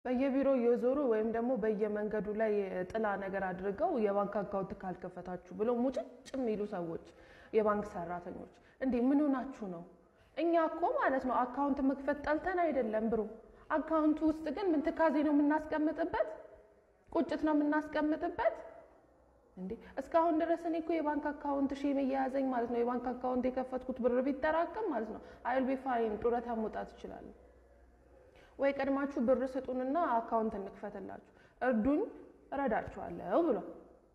በየቢሮው የዞሩ ወይም ደግሞ በየመንገዱ ላይ ጥላ ነገር አድርገው የባንክ አካውንት ካልከፈታችሁ ብለው ሙጭጭ የሚሉ ሰዎች፣ የባንክ ሰራተኞች እንዴ ምን ሆናችሁ ነው? እኛ እኮ ማለት ነው አካውንት መክፈት ጠልተን አይደለም ብሮ። አካውንቱ ውስጥ ግን ምን ትካዜ ነው የምናስቀምጥበት? ቁጭት ነው የምናስቀምጥበት? እንዴ እስካሁን ድረስ እኔ እኮ የባንክ አካውንት ሺ እየያዘኝ ማለት ነው የባንክ አካውንት የከፈትኩት ብር ቢጠራቅም ማለት ነው አይል ቢ ፋይን ጡረታ መውጣት እችላለሁ። ወይ ቀድማችሁ ብር ስጡንና አካውንት እንክፈትላችሁ፣ እርዱኝ፣ እረዳችኋለሁ ብሏል።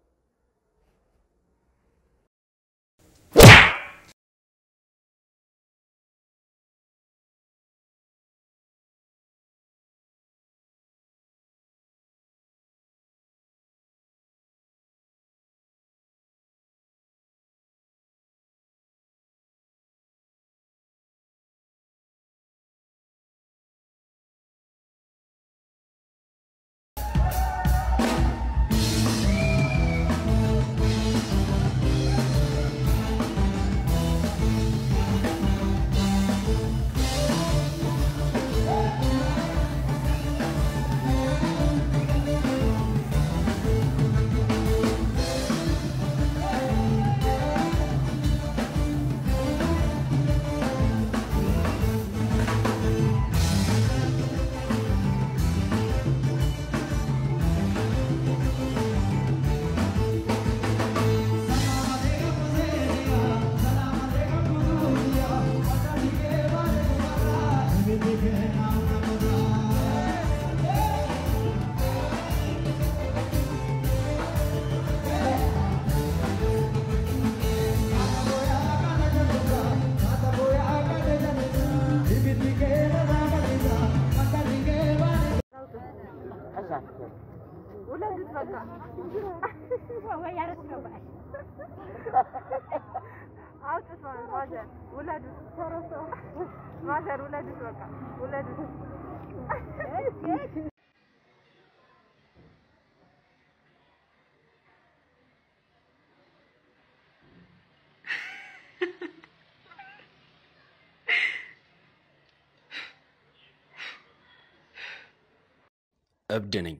እብድ ነኝ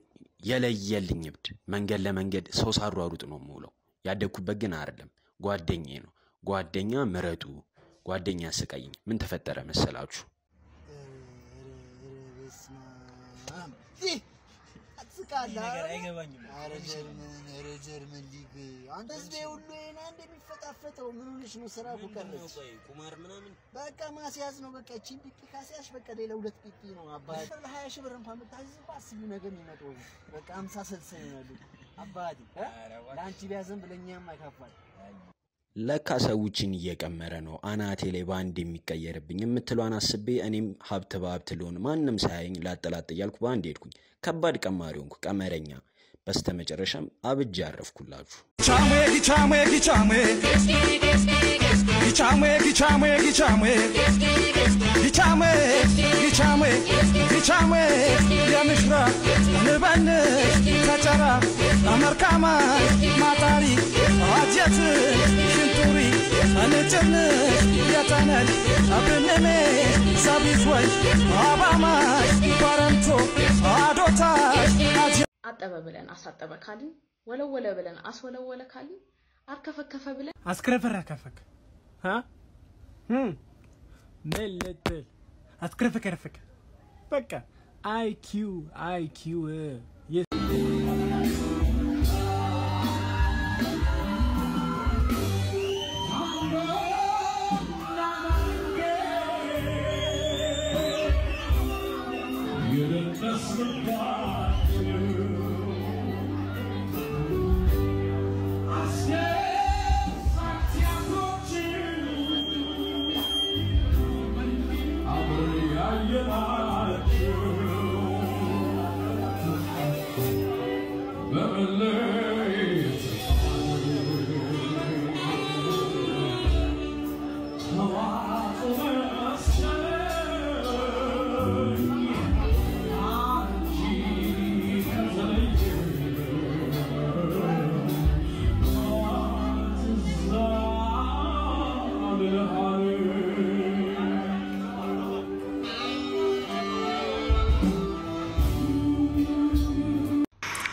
የለየልኝ እብድ። መንገድ ለመንገድ ሰው ሳሯሩጥ ነው የምውለው። ያደግኩበት ግን አይደለም፣ ጓደኛዬ ነው። ጓደኛ ምረጡ፣ ጓደኛ ስቀይኝ። ምን ተፈጠረ መሰላችሁ? ኧረ ጀርመን ኧረ ጀርመን ሊግ አንተ ህዝቤ ሁሉ ይሄን አንድ የሚፈጣፈጠው ምን ሆነሽ ነው? ስራ እኮ ቀረች። ቁማር ምናምን በቃ ማስያዝ ነው። በቃ እቺን ፒፒ ካስያዝሽ በቃ ሌላ ሁለት ፒፒ ነው አባቴ። ለሀያ ሺህ ብር እንኳን ብታዝዝ እኮ አስቢው ነገ የሚመጣው በቃ አምሳ ስልሳ ነው ያሉት አባቴ። እ? ለአንቺ ቢያዘን ብለኛም አይካፋል። ለካ ሰዎችን እየቀመረ ነው አናቴ ላይ በአንድ የሚቀየርብኝ የምትሏን አስቤ እኔም ሀብት በሀብት ልሆን ማንም ሳያየኝ ላጠላጥ እያልኩ በአንድ ሄድኩኝ። ከባድ ቀማሪ ሆንኩ፣ ቀመረኛ። በስተ መጨረሻም አብጃ ያረፍኩላችሁ። Kichame, kichame, kichame. Kichame, kichame, kichame. Kichame, kichame, kichame. የምሽራቅ ንበንሽ ከጨራ አመርካማ ማጣሪ አጀት ሽንቱሪ እንጭንሽ የተነል አብንሜ ሰቢትወሽ አባማሽ ባረምቶ አዶታሽ አጀ አጠበ ብለን አሳጠበ ካልን፣ ወለወለ ብለን አስወለወለ ካልን፣ አርከፈከፈ ብለን አስክረፈረከፈክ ሀ ምን ልትል አስክረፈከረፈክ በቃ አይኪው አይኪው Oh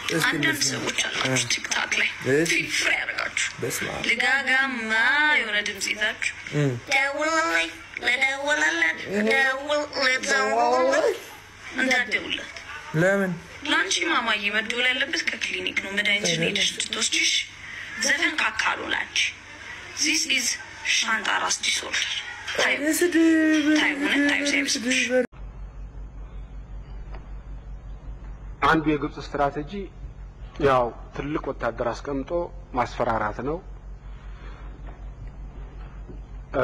እስኪ አንዳንድ እንስማ። ሰዎች አላችሁ ቲክታክ ላይ እሺ። ፊፍሬ ያደርጋችሁ በስመ አብ ልጋጋማ የሆነ ድምፅ ይዛችሁ እም። ደውልልኝ ልደውልለት ደውል ልደውልለት እንዳትደውልለት ለምን ለአንቺ ማማዬ መደወል ያለበት ከክሊኒክ ነው። መድኃኒትሽን ሄደሽ ስትወስጂሽ ዘፈን ካካሉ ላንቺ ዚስ ኢዝ ሻንጣ ራስ ዲስኦርደር ታዩ ስድብ ታዩ እውነት ታዩ ሳይብስብሽ አንዱ የግብጽ ስትራቴጂ ያው ትልቅ ወታደር አስቀምጦ ማስፈራራት ነው። እ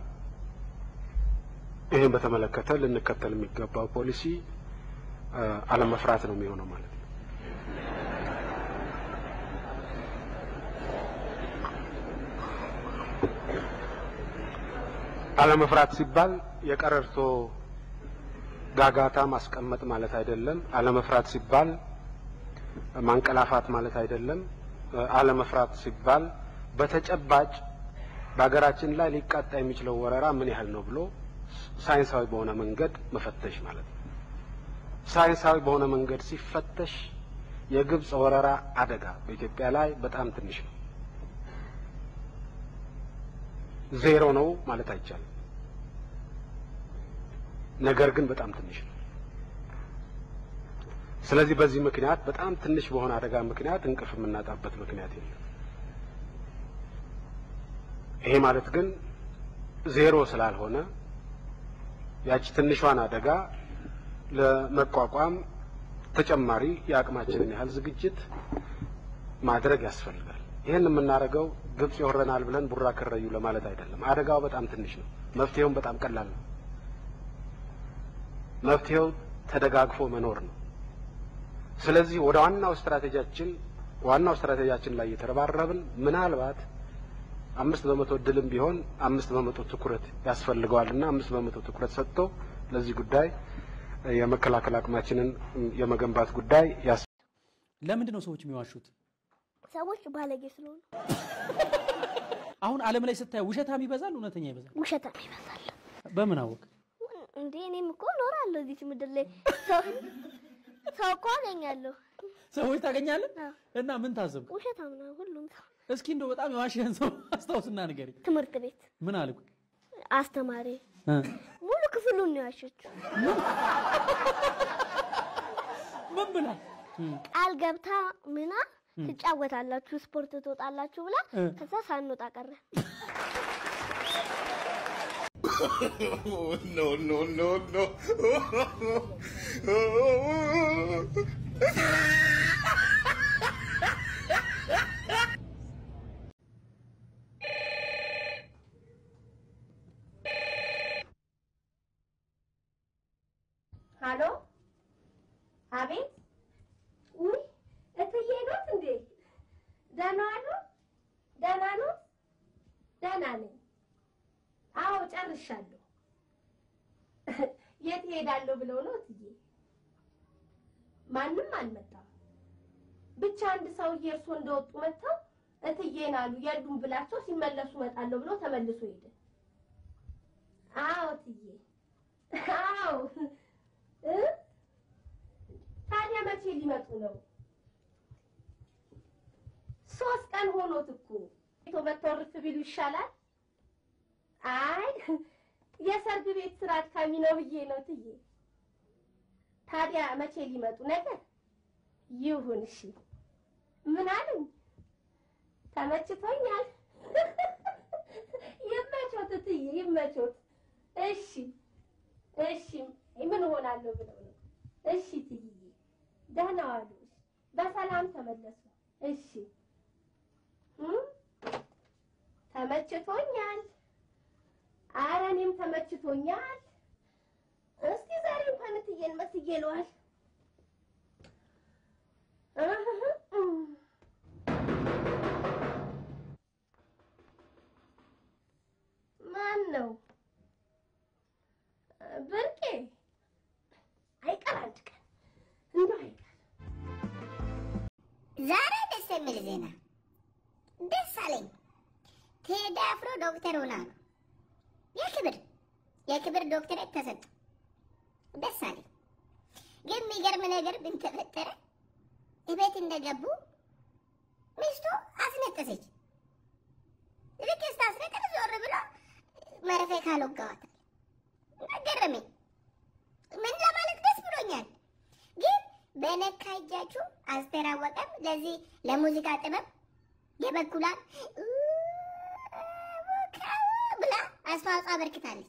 ይህን በተመለከተ ልንከተል የሚገባው ፖሊሲ እ አለመፍራት ነው የሚሆነው ማለት ነው። አለመፍራት ሲባል የቀረርቶ ጋጋታ ማስቀመጥ ማለት አይደለም። አለመፍራት ሲባል ማንቀላፋት ማለት አይደለም። እ አለመፍራት ሲባል በተጨባጭ በሀገራችን ላይ ሊቃጣ የሚችለው ወረራ ምን ያህል ነው ብሎ ሳይንሳዊ በሆነ መንገድ መፈተሽ ማለት ነው። ሳይንሳዊ በሆነ መንገድ ሲፈተሽ የግብጽ ወረራ አደጋ በኢትዮጵያ ላይ በጣም ትንሽ ነው። ዜሮ ነው ማለት አይቻልም። ነገር ግን በጣም ትንሽ ነው። ስለዚህ በዚህ ምክንያት በጣም ትንሽ በሆነ አደጋ ምክንያት እንቅልፍ የምናጣበት ምክንያት የለም። ይሄ ማለት ግን ዜሮ ስላልሆነ ያቺ ትንሿን አደጋ ለመቋቋም ተጨማሪ የአቅማችንን ያህል ዝግጅት ማድረግ ያስፈልጋል። ይህን የምናደርገው ግብጽ ይወረናል ብለን ቡራ ከረዩ ለማለት አይደለም። አደጋው በጣም ትንሽ ነው። መፍትሄውም በጣም ቀላል ነው። መፍትሄው ተደጋግፎ መኖር ነው። ስለዚህ ወደ ዋናው ስትራቴጂያችን ዋናው ስትራቴጂያችን ላይ እየተረባረብን ምናልባት አምስት በመቶ እድልም ቢሆን አምስት በመቶ ትኩረት ያስፈልገዋል እና አምስት በመቶ ትኩረት ሰጥቶ ለዚህ ጉዳይ የመከላከል አቅማችንን የመገንባት ጉዳይ ያስ ለምንድን ነው ሰዎች የሚዋሹት? ሰዎች ባለጌ ስለሆኑ አሁን ዓለም ላይ ስታየው ውሸታም ይበዛል፣ እውነተኛ ይበዛል። ውሸታም ይበዛል። በምን አወቅ? እንዴ እኔም እኮ እኖራለሁ እዚች ምድር ላይ ሰው ሰው እኮ አገኛለሁ። ሰዎች ታገኛለህ እና ምን ታዘብክ? ውሸታም ነው ሁሉም ሰው። እስኪ እንደው በጣም የዋሸህን ሰው አስታውስና ንገረኝ። ትምህርት ቤት ምን አልኩ? አስተማሪ እ ሙሉ ክፍሉን ነው ያሸችው። ምን ብላ ቃል ገብታ ምና ትጫወታላችሁ፣ ስፖርት ትወጣላችሁ ብላ ከዛ ሳንወጣ ቀረ። no, no, no, no. ሀሎ፣ አቤት። ውይ እትዬ ኖት እንዴ? ደህና ዋሉ? ደህና ኖት? ደህና ነኝ። አዎ ጨርሻለሁ። የት እሄዳለሁ ብለው ነው እትዬ? ማንም አልመጣም። ብቻ አንድ ሰውዬ እርሶ እንደወጡ መጥተው እትዬን አሉ የሉም ብላቸው ሲመለሱ እመጣለሁ ብሎ ተመልሶ ሄደ። አዎ እትዬ፣ አዎ እ ታዲያ መቼ ሊመጡ ነው? ሶስት ቀን ሆኖት እኮ ቶ መተው እርፍ ቢሉ ይሻላል። አይ የሰርግ ቤት ስራ አድካሚ ነው ብዬ ነው ትዬ። ታዲያ መቼ ሊመጡ ነገር? ይሁን እሺ። ምን አሉኝ? ተመችቶኛል። ይመቾት እትዬ ይመቾት። እሺ እሺ። ምን እሆናለሁ ብለው ነው? እሺ ትዬ፣ ደህና ዋሉ። በሰላም ተመለሱ። እሺ እም? ተመችቶኛል። ኧረ እኔም ተመችቶኛል። እስቲ ዛሬ እንኳን እትዬን መስዬ ለዋል። እህህ እም። ማን ነው? ብርቄ አይቀር አንድ ቀን እንደው አይቀር ዛሬ ደስ የሚል ዜና ደስ አለኝ። ቴዲ አፍሮ ዶክተር ሆና ነው የክብር የክብር ዶክተሬት ተሰጠ። ደስ አለኝ። ግን የሚገርም ነገር ምን ተፈጠረ? እቤት እንደገቡ ሚስቱ አስነጠሰች። ልክ ስታስነጥር ዞር ብሎ መርፌ ካልወጋዋታል ገረመኝ። ምን ለማለት ደስ ብሎኛል። ግን በነካ እጃችሁ አስቴር አወቀም ለዚህ ለሙዚቃ ጥበብ የበኩሏን ብላ አስተዋጽኦ አበርክታለች።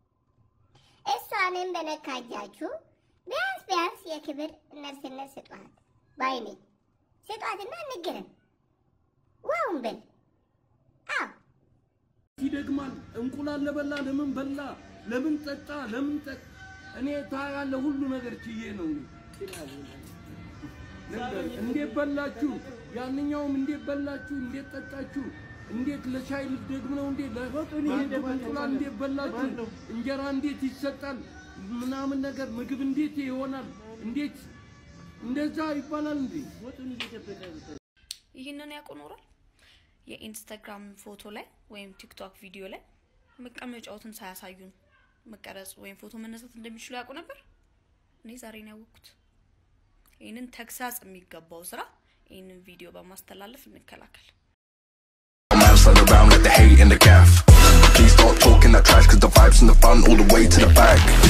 እሷንም በነካ እጃችሁ ቢያንስ ቢያንስ የክብር ነርስነት ስጧት ባይ ነኝ። ስጧትና እንገረም። ዋውን በል አዎ ይደግማል። እንቁላል ለበላ ለምን በላ፣ ለምን ጠጣ፣ ለምን ጠጥ እኔ ታውቃለህ፣ ሁሉ ነገር ችዬ ነው። ነገር እንዴት በላችሁ፣ ያንኛውም እንዴት በላችሁ፣ እንዴት ጠጣችሁ፣ እንዴት ለሻይ ልትደግም ነው እንዴ? እንቁላል እንዴት በላችሁ፣ እንጀራ እንዴት ይሰጣል፣ ምናምን ነገር ምግብ እንዴት ይሆናል፣ እንዴት እንደዛ ይባላል እንዴ? ይህንን ያውቁ ኖሯል። የኢንስታግራም ፎቶ ላይ ወይም ቲክቶክ ቪዲዮ ላይ መቀመጫዎትን ሳያሳዩን መቀረጽ ወይም ፎቶ መነሳት እንደሚችሉ ያውቁ ነበር። እኔ ዛሬ ነው ያወቅኩት። ይህንን ተግሳጽ የሚገባው ስራ ይህንን ቪዲዮ በማስተላለፍ እንከላከል። Man stand around, let the hate in the gaff. Please stop talking that trash, cause the vibes in the front all the way to the back.